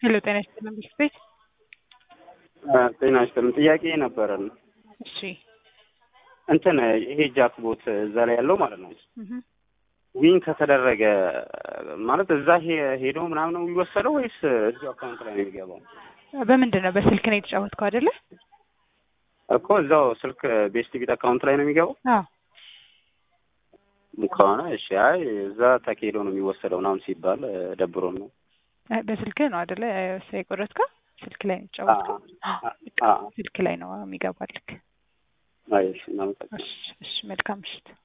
ሄሎ ጤና ይስጥልን ብስት ቤት ጤና ይስጥልን። ጥያቄ ነበረን። እሺ እንትን ይሄ ጃክቦት እዛ ላይ ያለው ማለት ነው እህ ዊን ከተደረገ ማለት እዛ ሄ- ሄዶ ምናምን ነው የሚወሰደው ወይስ እዚሁ አካውንት ላይ ነው የሚገባው? በምንድን ነው በስልክ ነው የተጫወትከው አይደለ? እኮ እዛው ስልክ ቤስት ቢት አካውንት ላይ ነው የሚገባው አዎ ከሆነ እሺ። አይ እዛ ተካሄዶ ነው የሚወሰደው ምናምን ሲባል ደብሮን ነው። እ በስልክ ነው አይደለ የቆረጥከው? ስልክ ላይ ነው የተጫወትከው? አ- አ- ስልክ ላይ ነው የሚገባልክ። አይ እሺ፣ እናመሰግናለን። እሺ እሺ መልካም ምሽት።